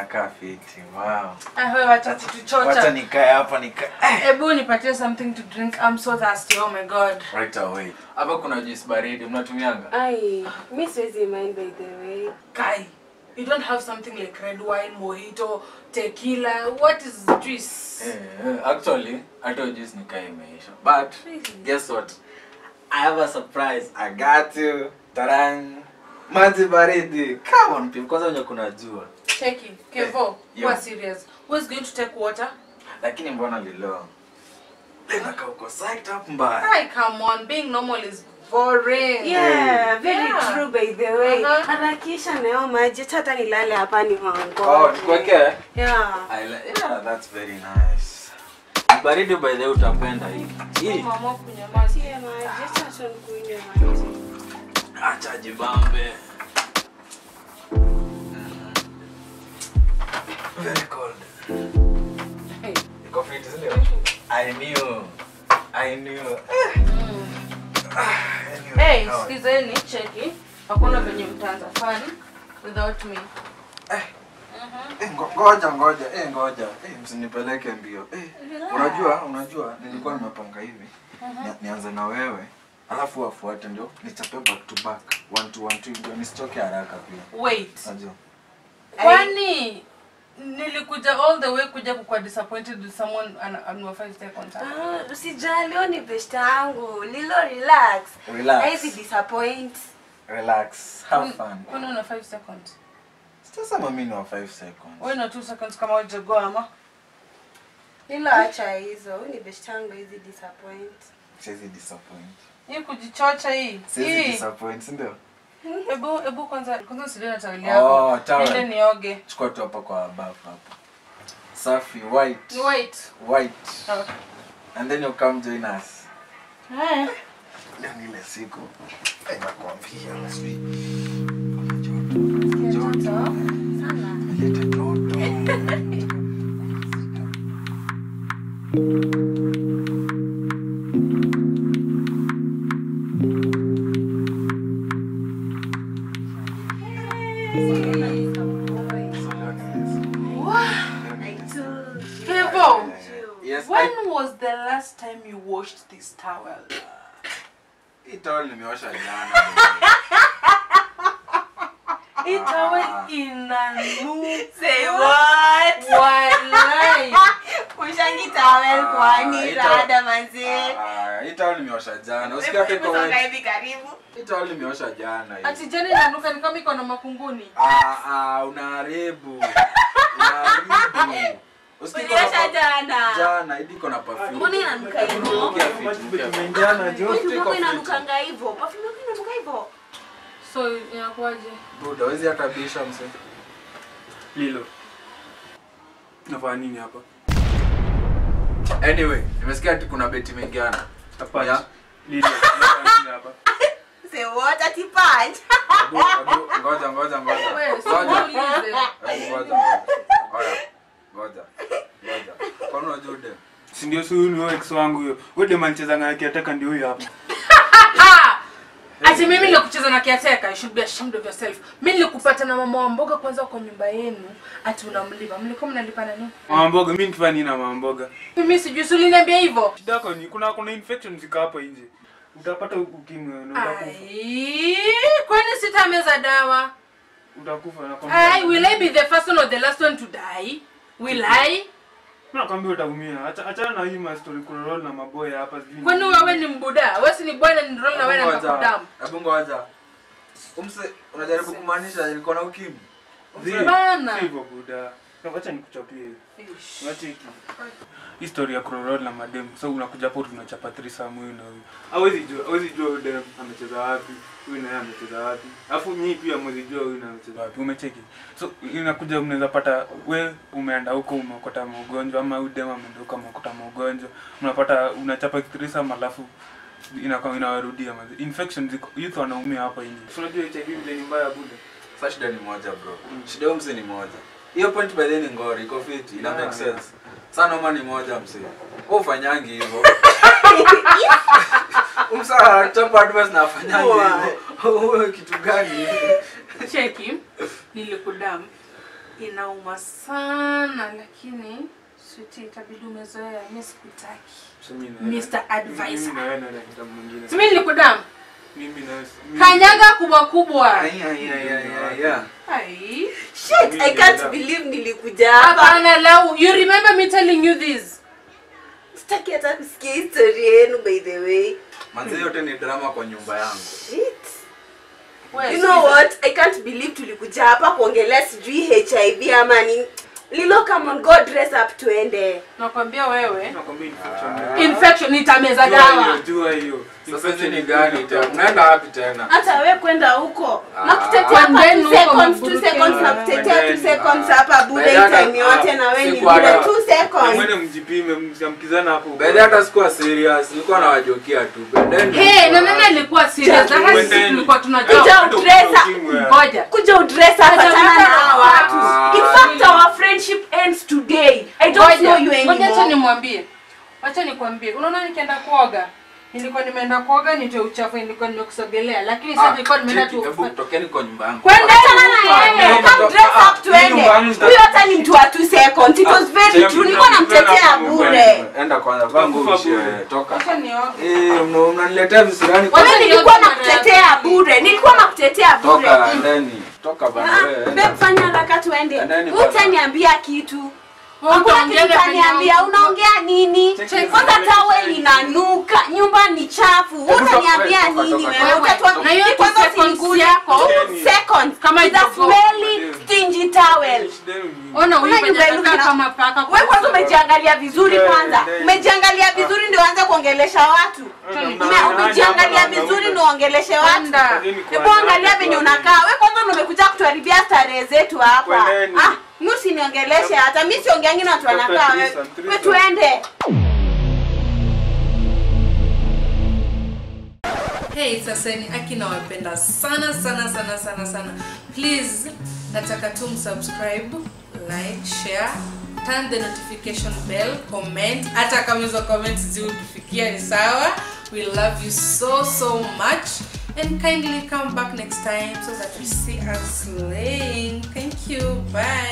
nakaa fiti. Wow. Ah, wewe wacha Wacha kutuchocha. nikae hapa nika Hebu nipatie something to drink. I'm so thirsty. Oh my god. right away. Hapa kuna juice baridi mnatumianga? Ai, mi siwezi mind by the way. Kai, you don't have something like red wine, mojito, tequila. What is juice? Eh, actually, hata hiyo juice nikaa imeisha. But guess what? I have a surprise. I got you. Tarang. Maji baridi. Come on, people. Kwanza wenye kuna jua. Cheki. Kevo, Yeah. who are serious? Who is going to take water? Lakini mbona lilo? Tena ka uko psyched up mbaya. Kai, come on. Being normal is boring. Yeah, very Yeah. true by the way. Uh-huh. Harakisha nayo maji acha hata nilale hapa ni mango. Oh, tukwekee? Yeah. I li- yeah, that's very nice. Baridi by the way utapenda hii. Hii. Mama kunyamaza. Tia maji, acha acha nikunywe maji. Acha jibambe. Very cold. Hey. Iko fit, si ndio? I knew. I knew. Ah, anyway, Hey, how- sikizeni, cheki. Hakuna venye mtaanza fun without me. Eh, ngo- ngoja ngoja eh, ngoja eh, msinipeleke mbio eh, unajua unajua nilikuwa nimepanga hivi Ni- nianze na wewe alafu wafuate ndio nichape back to back one to one two ndio nisichoke haraka pia Wait. najua Kwani nilikuja all the way kuja kukuwa disappointed with someone ana- anawafai stay contact. Ah, usijali, leo ni best yangu. Lilo relax. Relax. Haizi disappoint. relax have fun Kwani una 5 seconds? sitasema mimi ni wa 5 seconds Wewe na 2 seconds kama hujago ama? Lilo acha hizo. Huyu ni best yangu hizi disappoint. siwezi disappoint Hii kujichocha hii. siwezi Hii. disappoint si ndio Hebu hebu kwanza kwanza usilie na taweli Oh, yako. towel. Niende nioge. chukua tu hapa kwa bafu hapo safi white Ni white. white Okay. and then you come join us Eh. Leo ni ile siku Eh, nakwambia sijui Joto. Sana. leta joto Kevo, Yes, when I- was the last time you washed this towel? hii towel nimeosha jana. Hii towel inanuka. Say what? Walai. Ushangi towel Ah, kwani ito- rada manze. Ah, hii towel nimeosha jana. Usikia hata iko Hebu songa wet. hivi karibu. Hii towel nimeosha jana. hii. Ati jana inanuka ni kama iko na makunguni. Ah, ah, unaharibu. Unaharibu. Usikia iko na Uliosha pa- jana. Jana, hii iko na perfume. Mbona inanuka hivyo? Nukia fit, nukia fit. Perfume yako fit. inanukanga hivyo. Perfume yako inanuka hivyo. So inakuwaje? Buda, huwezi hata bisha mse. Lilo. Nafanya nini hapa? Anyway, nimesikia ati kuna beti mengiana. Hapana. Yeah. Lilo. Nafanya nini hapa? Say what? Ati punch. Abu, abu, ngoja, ngoja, ngoja. Wewe, si Ngoja. muulize. Abu, ngoja, ngoja. Oya, ngoja. Ngoja. Kwani unajua udem? Si ndio si huyu ni wewe ex wangu huyo. Wewe dem anacheza ngana kiataka ndio huyo hapa. Ati mimi nilikucheza na kiateka, you should be ashamed of yourself. Mimi nilikupata na mama wa mboga kwanza kwa nyumba yenu, ati unamlipa. Mlikuwa mnalipana nini? Mama mboga, mimi nikifanya nini na mama mboga? Mimi sijui, si uliniambia hivyo. Shida yako ni kuna kuna infection zika hapa nje. Utapata ukimwi na utakufa. Ai, kwani sitameza dawa? Utakufa na kwambia. Ai, will I be the first one or the last one to die? Will I? Mimi nakwambia utaumia. Acha achana na hii ma story kurol na maboya hapa sijui. Kwani wewe ni mbuda? Wewe si ni bwana ni roll na wewe na Ngoja. nikakudamu. Hebu ngoja. Umse, unajaribu kumaanisha nilikuwa na ukimwi? Zi, Bana. si hivyo buda. Na Wacha nikuchapie. Ish. Unacheki. History ya kurorol na madem. So unakuja hapo tunachapa threesome huyu na huyu. Hawezi jua, hawezi jua huyu dem amecheza wapi, huyu naye amecheza wapi. Alafu nyinyi pia mwezi jua huyu na amecheza wapi. Umecheki. So inakuja mnaweza pata we umeenda huko umeokota maugonjwa ama huyu dem ameenda huko ameokota maugonjwa. Unapata unachapa threesome alafu inakuwa inawarudia mazi. Infection ziko youth wanaumia hapa nje. So unajua HIV vile ni mbaya buda. Sasa shida ni moja bro. Shida ya mse ni moja. Hiyo point by the way ni ngori, iko fit, ina make Yeah, sense. Sana noma ni moja mse. Wewe ufanyangi hivyo. Umsa chapa advice na afanyangi hivyo. Wewe kitu gani? Cheki, nilikudamu. inauma sana lakini switi itabidi umezoea mi sikutaki So mimi na wewe- Mr. Advisor. Mimi na wewe na daktari mwingine. simi nilikudamu Mimi na wewe- mimi- kanyaga kubwa kubwa Ai, ai, ai, ai, ai, ai. Ai. Shit, I can't believe nilikuja hapa. hapana lau you remember me telling you this Sitaki hata kusikia historia yenu by the way. Manze yote ni drama kwa nyumba yangu. Shit. Wewe, You know sikiza. what? I can't believe tulikuja hapa kuongelea sijui HIV ama nini. Lilo come on go dress up tuende. nakwambia wewe Nakwambia infection. infection nitameza Jua dawa hiyo, jua hiyo. Sasa hizi ni gani tena? Unaenda wapi tena? Hata we kwenda huko. Ah. Na kutetea hapa Kwendeni 2 huko seconds, 2 maburuke. seconds na kutetea 2 Kwendeni. seconds hapa bure Baada hata- time yote na we ni siku bure hata- 2 seconds. Mwende mjipime msiamkizana hapo. Bede hata sikuwa serious, nilikuwa nawajokia tu. Bedeni. hey na nani alikuwa serious na hata sisi Kwendeni. tulikuwa Kuja tunajua udresa. ngoja Kuja udress hapa Acha tana hata na hawa watu. Ah. In fact our friendship ends today. I don't know you ngoja acha anymore. nimwambie acha nikwambie unaona nikienda kuoga nilikuwa nimeenda kuoga nitoe uchafu nilikuwa nimekusogelea lakini sasa Ah, nilikuwa nimeenda cheki, tu hebu tokeni kwa nyumba yangu. kwenda Achana na yeye. Ah, Come dress ah, up tuende. nyumba yangu Huyo hata ni mtu wa 2 seconds. It was very cheki, true. Nilikuwa namtetea bure. Enda kwanza, vaa nguo Kufa uishie, bure. toka. acha nioge Eh, mna- mnaniletea visirani kwa- Wewe nilikuwa nakutetea bure. Nilikuwa nakutetea bure. Toka ndani. Toka bana Ah, wewe. babe, enda. fanya haraka tuende. Endeni bwana. Utaniambia kitu. Wewe Hakuna utaongea kitu utaniambia. penye- Unaongea nini? Cheki. Kwanza towel inanuka, nyumba ni chafu. Wewe Hebu utaniambia toka, toka, nini toka, wewe? toka. Utatoa Na hiyo ni kwanza two seconds usiniguze. yako. Two seconds. Kama With a itago- smelly stingy towel. ona huyu Una penye nyumba anakaa iluka- kama paka Wewe kwanza umejiangalia vizuri Eh, kwanza. eh. Umejiangalia vizuri ndio uanze kuongelesha watu. Ume- Umejiangalia vizuri ndio uongeleshe watu. Kwenda. Hebu angalia venye unakaa. Wewe kwanza ndio umekuja kutuharibia starehe zetu hapa. Kwendeni. Ah, mimi usiniongeleshe hata mimi siongeangi na watu wanakaa Tafuta wewe. threesome, Wewe threesome. tuende. Hey, saseni aki nawapenda sana sana sana sana sana. Please nataka tu msubscribe, like, share, turn the notification bell, comment. Hata kama hizo comments ziutufikia ni sawa. We love you so so much and kindly come back next time so that we see us slaying. Thank you. Bye.